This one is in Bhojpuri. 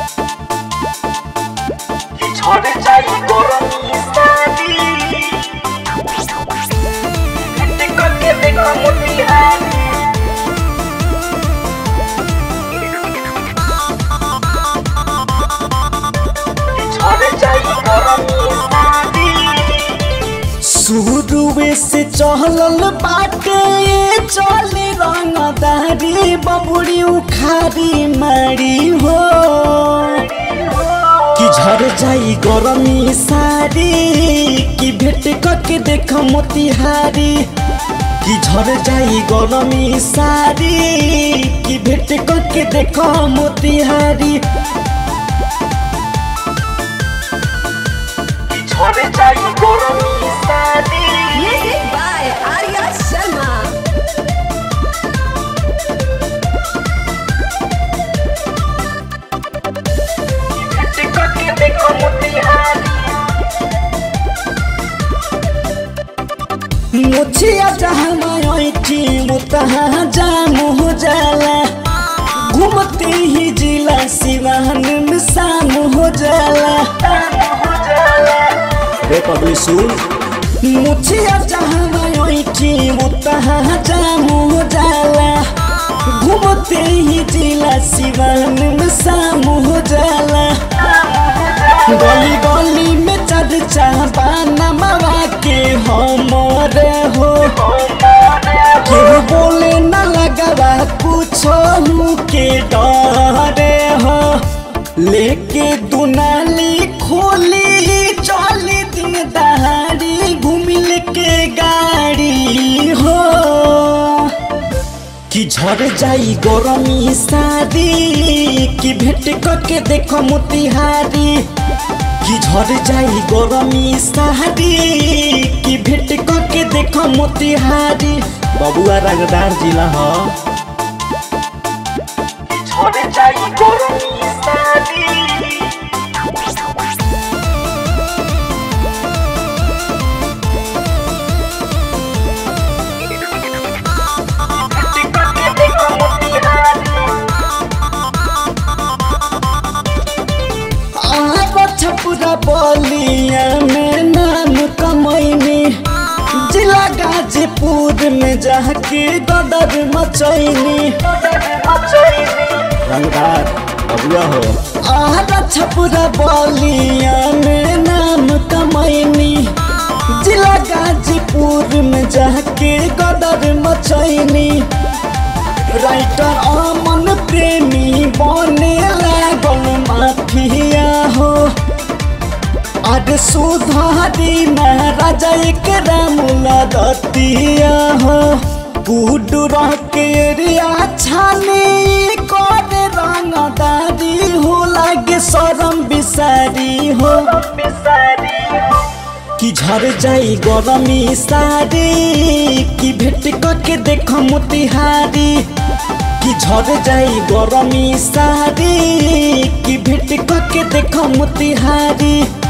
ঝড়ে যাই গরমি সাদি হাতে করকে দেখো মতিহারি ঝড়ে যাই গরমি সাদি शुरुए से चहलल बाटे चली रंगदारी बबुड़ी उखारी मारी हो कि झर जाई गरमी सारी कि भेट करके देख मोतिहारी कि झर जाई गरमी सारी कि भेट करके देख मोतिहारी ঝড়ে যাই গরমি সাদি Music by Arya Sharma. হাতে করকে দেখো মতিহারি मुछिया जहाँ मायठी मुतहा जाम हो जाला घूमते ही जिला सिवान में शाम हो जाला रे पगली सुन मुछिया जहाँ मायठी मुतहा जाम हो जाला घूमते ही जिला सिवान में शाम हो जाला गली गली में चर्चा बाना मावा के हमरे हो केहू बोले न लगवा कुछ के डरे हो लेके दुनाली खोली चली दिन दहाड़ी घूमिल के गाड़ी हो कि झड़ जाई गरमी सारी कि भेट करके देखो मोतिहारी कि झड़ जाई गरमी सारी कि भेट करके देखो मोतिहारी बबुआ रंगदार जिला हो ঝড়ে যাই গরমি সাদি হাতে করকে দেখো মতিহারি आब छपुरा बलिया में नाम कमैनी जिला गाजीपुर में जाके गदर मचैनी रंगदार बबुआ हो आरा छपुरा बलिया में नाम कमैनी जिला गाजीपुर में जाके गदर मचैनी राइटर अमन प्रेमी बने लागल माफिया हो आज सुधारी महाराजा एक रामुला दतिया हो बूढ़ रह के रिया छानी कर रंगदारी हो लागे शरम बिसारी हो कि झर जाई गरमी सारी कि भेट करके देख मोतिहारी कि झर जाई गरमी सारी कि भेट करके देख मोतिहारी